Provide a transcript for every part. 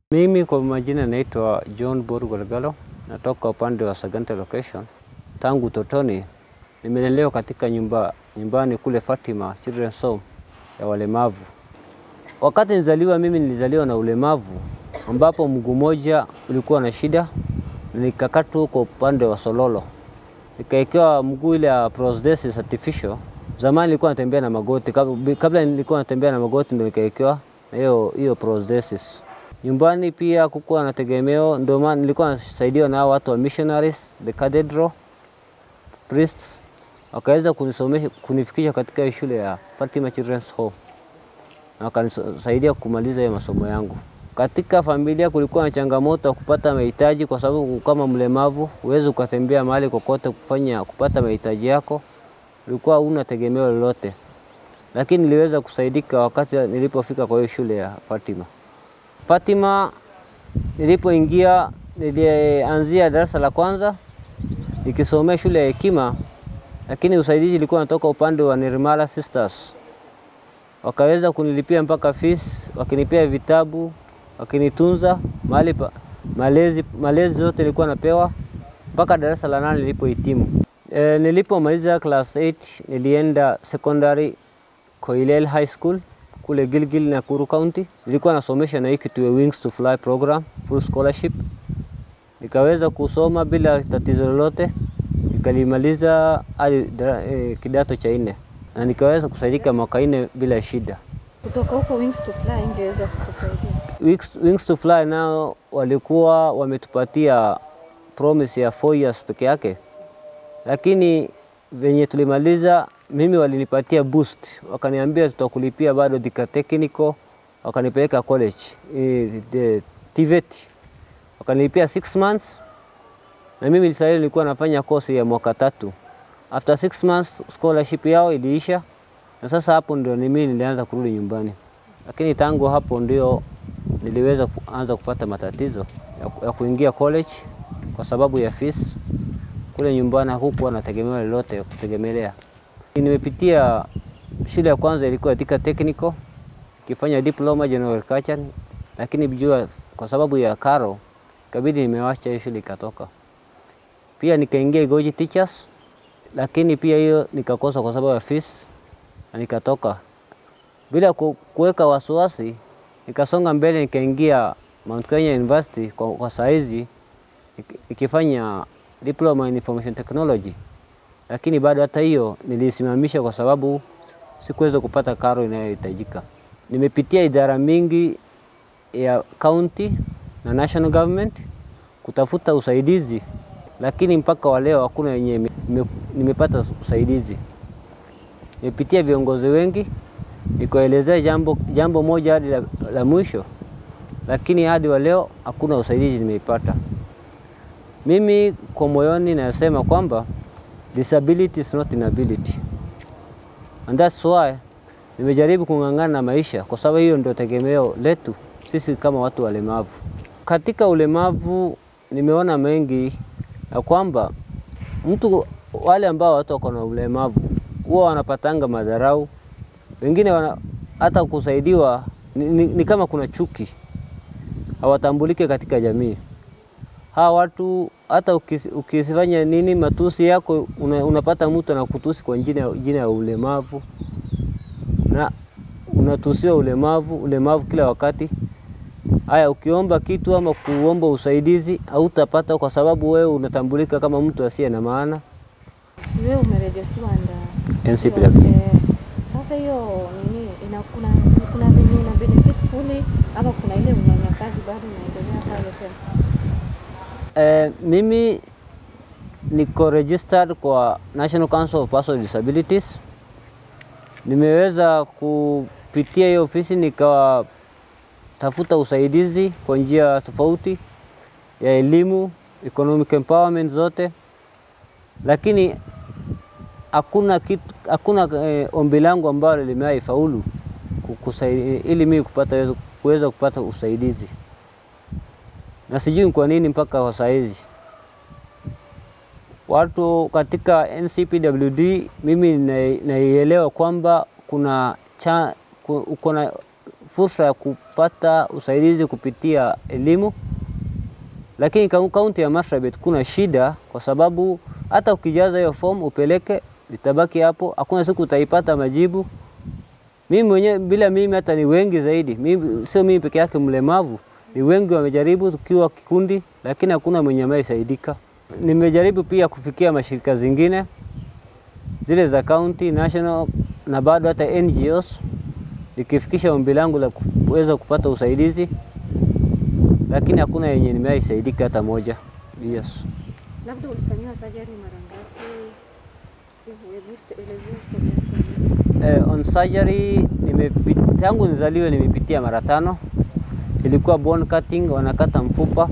Mimi kwa majina naitwa John Boru Golgalo, natoka upande wa Sagante location. Tangu utotoni nimelelewa katika nyumba, nyumbani kule Fatima Children's Home ya walemavu. Wakati nizaliwa mimi nilizaliwa na ulemavu ambapo mguu mmoja ulikuwa na shida, nikakatwa kwa upande wa sololo, nikawekewa mguu ile ya prosthesis artificial. Zamani nilikuwa natembea na magoti, kab- kabla nilikuwa natembea na magoti ndio nikawekewa na hiyo hiyo prosthesis. Nyumbani pia kukuwa na tegemeo, ndio maana nilikuwa nasaidiwa na hao watu wa missionaries, the cathedral priests, wakaweza kunisomesha kunifikisha katika hii shule ya Fatima Children's Home na wakanisaidia kumaliza hiyo masomo yangu. Katika familia kulikuwa na changamoto ya kupata mahitaji, kwa sababu kama mlemavu huwezi ukatembea mahali kokote kufanya kupata mahitaji yako, ulikuwa huna tegemeo lolote, lakini niliweza kusaidika wakati nilipofika kwa hiyo shule ya Fatima. Fatima nilipoingia, nilianzia darasa la kwanza nikisomea shule ya Hekima, lakini usaidizi ulikuwa unatoka upande wa Nirmala Sisters wakaweza kunilipia mpaka fees, wakinipea vitabu, wakinitunza mahali pa malezi, malezi zote nilikuwa napewa mpaka darasa la nane nilipohitimu. E, nilipomaliza class 8 nilienda secondary Koilel High School kule Gilgil Nakuru County. Nilikuwa nasomesha na hii kitu ya Wings to Fly program, full scholarship. Nikaweza kusoma bila tatizo lolote, nikalimaliza hadi dara- eh, kidato cha nne na nikaweza kusaidika mwaka nne bila shida. Kutoka huko Wings to Fly ingeweza kukusaidia. Wings, Wings to Fly nao walikuwa wametupatia promise ya 4 years peke yake, lakini venye tulimaliza, mimi walinipatia boost, wakaniambia tutakulipia bado Thika Technical, wakanipeleka college eh, the TVET, wakanilipia 6 months na mimi sasa nilikuwa nafanya kosi ya mwaka tatu. After 6 months scholarship yao iliisha, na sasa hapo ndio ni mimi nilianza kurudi nyumbani, lakini tangu hapo ndio niliweza kuanza kupata matatizo ya, ya kuingia college kwa sababu ya fees. Kule nyumbani hakukuwa na tegemeo lolote ya kutegemelea. Nimepitia shule ya kwanza ilikuwa Thika Technical ikifanya diploma general agriculture, lakini jua kwa sababu ya karo ikabidi nimewacha hiyo shule ikatoka. Pia nikaingia Igoji Teachers, lakini pia hiyo nikakosa kwa sababu ya fees na nikatoka bila ku- kuweka wasiwasi. Nikasonga mbele nikaingia Mount Kenya University kwa, kwa saizi nik- nikifanya diploma in information technology, lakini bado hata hiyo nilisimamisha kwa sababu sikuweza kupata karo inayohitajika. Nimepitia idara mingi ya county na national government kutafuta usaidizi, lakini mpaka wa leo hakuna yenye nime- nime- nimepata usaidizi. Nimepitia viongozi wengi nikaelezea jambo, jambo moja hadi la, la mwisho, lakini hadi wa leo hakuna usaidizi nimeipata. Mimi kwa moyoni nasema kwamba disability is not inability and that's why nimejaribu kung'ang'ana na maisha, kwa sababu hiyo ndio tegemeo letu sisi kama watu walemavu. Katika ulemavu nimeona mengi ya kwamba mtu wale ambao watu wako na ulemavu huwa wanapatanga madharau, wengine wana, hata kusaidiwa ni, ni, ni kama kuna chuki, hawatambulike katika jamii. Hawa watu hata ukis- ukisifanya nini matusi yako una, unapata mtu anakutusi kwa jina, jina ya ulemavu na unatusiwa ulemavu ulemavu kila wakati. Haya, ukiomba kitu ama kuomba usaidizi hautapata kwa sababu wewe unatambulika kama mtu asiye na maana. Si wewe umerejistiwa nda NCPW. Eh, sasa hiyo nini ina kuna kuna venye ina benefit fully ama kuna ile unyanyasaji bado unaendelea pale pia? Eh, mimi niko registered kwa National Council of Persons with Disabilities. Nimeweza kupitia hiyo ofisi nikatafuta usaidizi kwa njia tofauti ya elimu, economic empowerment zote, lakini hakuna kitu, hakuna eh, ombi langu ambalo limewahi faulu kukusai- ili mimi kupata kuweza kupata usaidizi na sijui ni kwa nini mpaka kwa saa hizi watu katika NCPWD, mimi na- naielewa kwamba kuna cha, ku- kuna fursa ya kupata usaidizi kupitia elimu, lakini kau- kaunti ya Marsabit kuna shida, kwa sababu hata ukijaza hiyo form upeleke, litabaki hapo, hakuna siku utaipata majibu. Mimi mwenyewe bila mimi, hata ni wengi zaidi, mimi, sio mimi peke yake mlemavu, ni wengi wamejaribu tukiwa kikundi, lakini hakuna mwenye amesaidika. Nimejaribu pia kufikia mashirika zingine zile za county, national na bado hata NGOs nikifikisha ombi langu la kuweza kupata usaidizi, lakini hakuna yenye nimewahisaidika hata moja. Yes. Labda ulifanyiwa surgery mara ngapi? Hivyo hebu st- elezea story yako. Eh, on surgery nimepita, tangu nizaliwe nimepitia mara tano. Ilikuwa bone cutting, wanakata mfupa.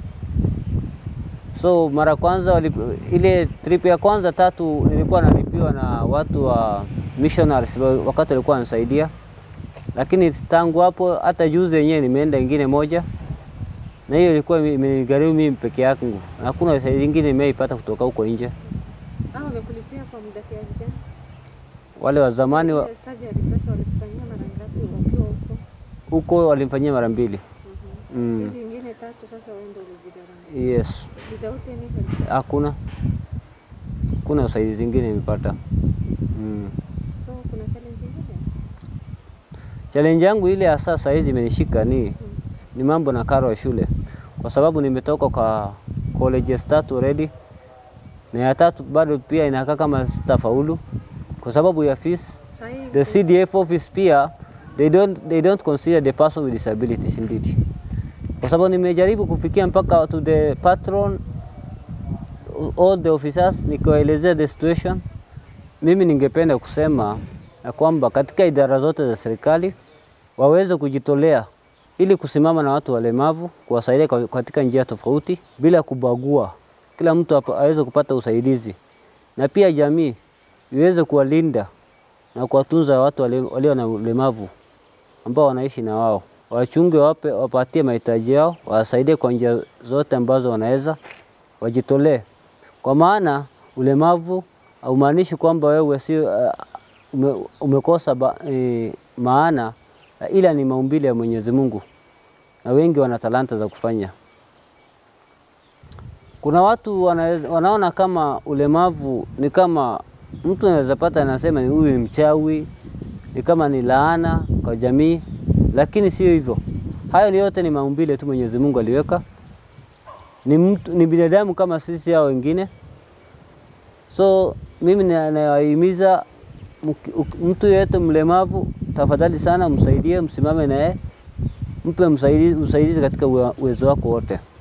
So mara kwanza wali, ile trip ya kwanza tatu nilikuwa nalipiwa na watu wa missionaries wa- wakati walikuwa wananisaidia, lakini tangu hapo hata juzi yenyewe nimeenda ingine moja, na hiyo ilikuwa ime- imenigharimu mimi peke yangu, na hakuna usaidizi ingine nimeipata kutoka huko nje. Ah, wamekulipia kwa muda kiasi gani? Wale wa zamani wa, Ile surgery sasa walikufanyia mara ngapi ukiwa huko? huko walimfanyia mara mbili. Mhm. Mm. Hizi ingine tatu sasa wewe ndio ulijigharamia. Yes, Without any help. hakuna kuna usaidizi zingine nimepata. Mm. So kuna challenge ingine? Challenge yangu ile hasa saa hizi imenishika ni, ni mambo na karo ya shule, kwa sababu nimetoka kwa colleges tatu already na ya tatu bado pia inakaa kama sitafaulu kwa sababu ya fees. Sasa hii The CDF office pia they don't, they don't consider the person with disabilities indeed, kwa sababu nimejaribu kufikia mpaka to the patron all the officers nikiwaelezea the situation. Mimi ningependa kusema ya kwamba katika idara zote za serikali waweze kujitolea ili kusimama na watu walemavu, kuwasaidia kwa- katika njia tofauti bila kubagua, kila mtu apa- aweze kupata usaidizi, na pia jamii iweze kuwalinda na kuwatunza watu wale- walio na ulemavu ambao wanaishi na wao, wachunge, wape, wapatie mahitaji yao, wawasaidie kwa njia zote ambazo wanaweza, wajitolee, kwa maana ulemavu haumaanishi kwamba wewe si uh, ume, umekosa ba, e, maana, ila ni maumbile ya Mwenyezi Mungu, na wengi wana talanta za kufanya. Kuna watu wanaweza, wanaona kama ulemavu ni kama mtu anaweza pata, anasema ni huyu ni mchawi, ni kama ni laana kwa jamii, lakini sio hivyo. Hayo ni yote ni maumbile tu Mwenyezi Mungu aliweka. Ni mtu, ni binadamu kama sisi hao wengine. So mimi na- nawahimiza mki- uk- mtu yeyote mlemavu, tafadhali sana msaidie, msimame naye, mpe msaidizi, usaidizi katika uwe- uwezo wako wote.